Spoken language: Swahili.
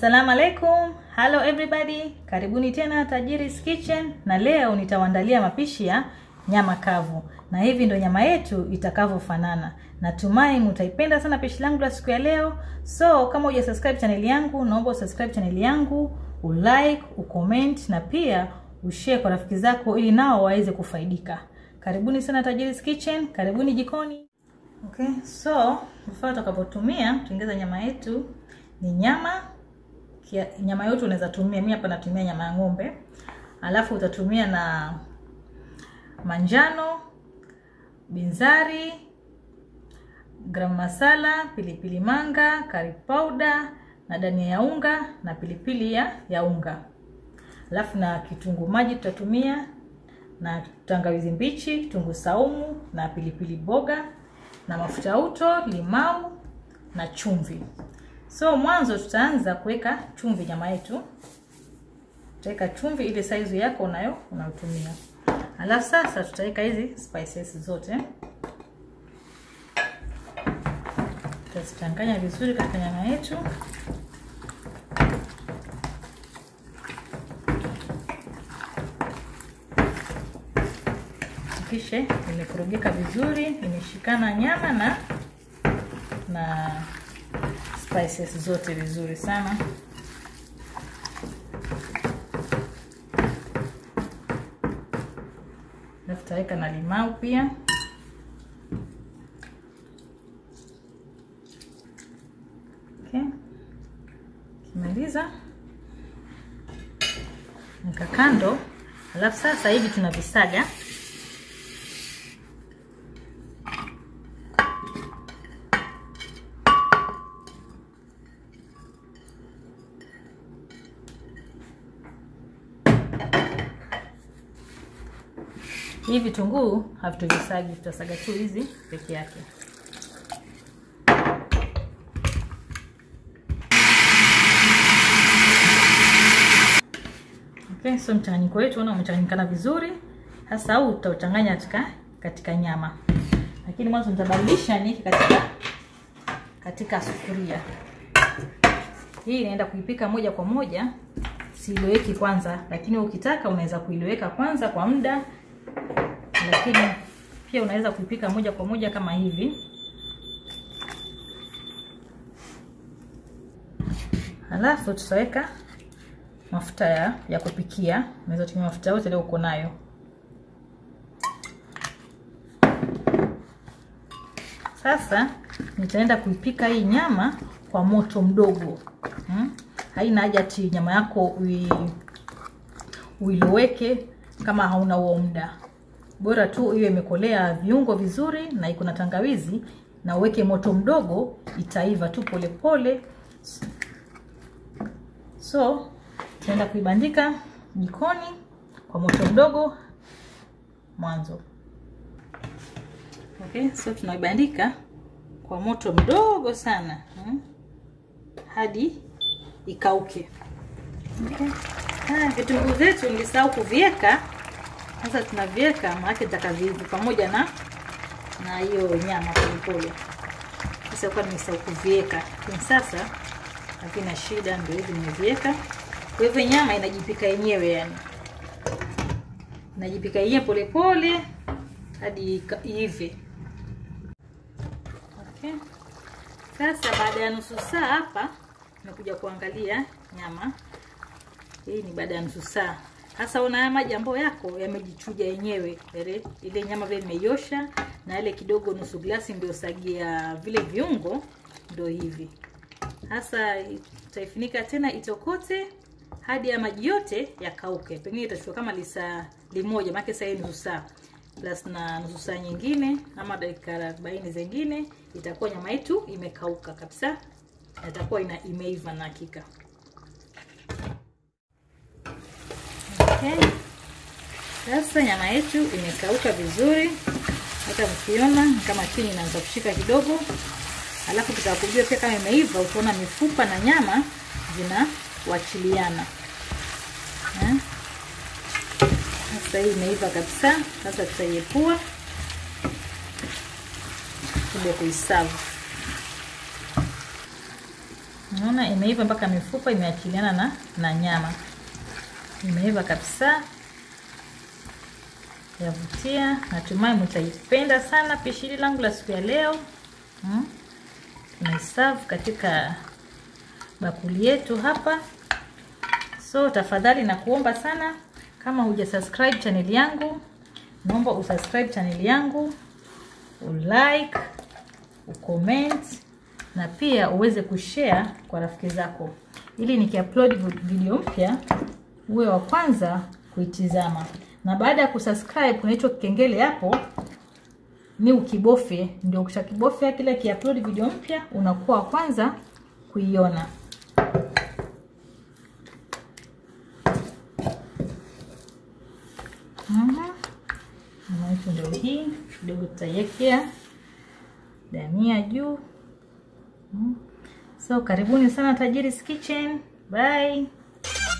Assalamu alaikum. Hello everybody. Karibuni tena Tajiri's Kitchen na leo nitawaandalia mapishi ya nyama kavu. Na hivi ndo nyama yetu itakavyofanana. Natumai mtaipenda sana pishi langu la siku ya leo. So kama huja subscribe channel yangu, naomba usubscribe channel yangu, ulike, ucomment na pia ushare kwa rafiki zako ili nao waweze kufaidika. Karibuni sana Tajiri's Kitchen, karibuni jikoni. Okay, so vifaa tutakapotumia tuongeza nyama yetu ni nyama kia, nyama yote unaweza tumia. Mimi hapa natumia nyama ya ng'ombe, alafu utatumia na manjano, binzari, garam masala, pilipili manga, curry powder na dania ya unga na pilipili ya, ya unga, alafu na kitunguu maji tutatumia na tangawizi mbichi, kitunguu saumu na pilipili boga na mafuta uto, limau na chumvi. So mwanzo tutaanza kuweka chumvi nyama yetu. Tutaweka chumvi ile size yako unayo unayotumia. Alafu sasa tutaweka hizi spices zote. Tutazichanganya vizuri katika nyama yetu. Kisha imekorogeka vizuri, imeshikana nyama na na spices zote vizuri sana. Alafu tutaweka na limau pia. Okay. Kimaliza nika kando, alafu sasa hivi tunavisaga Hii vitunguu havituvisagi, tutasaga tu hizi peke yake. Okay, so mchanganyiko wetu una umechanganyikana vizuri. Sasa huu tutauchanganya katika katika nyama, lakini mwanzo nitabadilisha niki katika katika sufuria hii. Inaenda kuipika moja kwa moja, siiloweki kwanza, lakini ukitaka unaweza kuiloweka kwanza kwa muda lakini pia unaweza kuipika moja kwa moja kama hivi. Halafu tutaweka mafuta ya, ya kupikia. Unaweza tumia mafuta yote leo uko nayo. Sasa nitaenda kuipika hii nyama kwa moto mdogo hmm? Haina haja ati nyama yako ui, uiloweke kama hauna huo muda bora tu hiyo imekolea viungo vizuri na iko na tangawizi, na uweke moto mdogo, itaiva tu polepole. So tunaenda kuibandika jikoni kwa moto mdogo mwanzo. Okay, so tunaibandika kwa moto mdogo sana hmm, hadi ikauke. Okay. Ah, vitunguu zetu nilisahau kuviweka sasa tunaviweka maana itakavivu pamoja na na hiyo nyama polepole. Sasa kwa nimesahau kuviweka, lakini sasa havina shida, ndio hivi nimeviweka. Kwa hivyo nyama inajipika yenyewe, yani inajipika yenyewe polepole hadi iive. Okay. Sasa baada ya nusu saa hapa nimekuja kuangalia nyama hii, ni baada ya nusu saa sasa una haya maji ambayo yako yamejichuja yenyewe, ile ile nyama vile nimeiosha na ile kidogo nusu glasi ndio sagia vile viungo, ndio hivi sasa. Utaifunika tena itokote hadi ya maji yote yakauke. Pengine itachukua kama lisaa limoja, maana sasa hii nusu saa plus na nusu saa nyingine ama dakika arobaini zingine, itakuwa nyama yetu imekauka kabisa, itakuwa ina imeiva na hakika. Okay. Sasa nyama yetu imekauka vizuri, hata mkiona kama chini inaanza kushika kidogo, alafu tutakujua pia kama imeiva, utaona mifupa na nyama zinawachiliana. Sasa hii imeiva kabisa. Sasa tutaiepua kuja kuisavu. Unaona imeiva mpaka mifupa imeachiliana na, na nyama. Imeiva kabisa, yavutia. Natumai mtaipenda sana pishi hili langu la siku ya leo. Hmm? Tunaiserve katika bakuli yetu hapa. So tafadhali na kuomba sana, kama huja subscribe channel yangu, naomba usubscribe channel yangu, ulike, ucomment na pia uweze kushare kwa rafiki zako, ili nikiupload video mpya uwe wa kwanza kuitizama. Na baada ya kusubscribe, kuna hicho kengele hapo ni ukibofye, ndio ukishakibofya kile kiupload video mpya unakuwa wa kwanza kuiona. Namaitu ndio hii kidogo, tutaiwekea dania juu. So karibuni sana Tajiri's Kitchen. Bye.